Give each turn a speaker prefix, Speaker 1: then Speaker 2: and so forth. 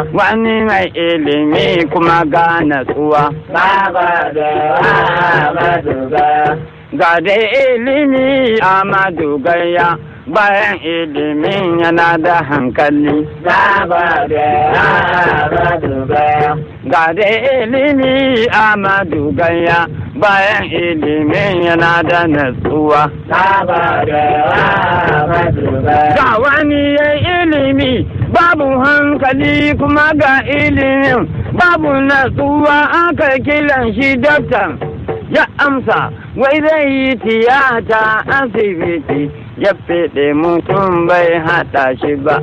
Speaker 1: wani mai ilimi kuma ga natsuwa
Speaker 2: Baba da Ahmadu Gaya.
Speaker 1: ga da ilimi amadu gaya bayan ilimin yana da hankali
Speaker 2: Baba da Ahmadu Gaya.
Speaker 1: ga da ilimi amadu gaya bayan ilimin yana da natsuwa
Speaker 2: Baba da Ahmadu Gaya.
Speaker 1: ga wani ya ilimi babu hankali kuma ga ilimin babu natsuwa aka kiran shi doktan ya amsa wai zai yi tiyata asibiti ya fede mutum bai haɗa shi ba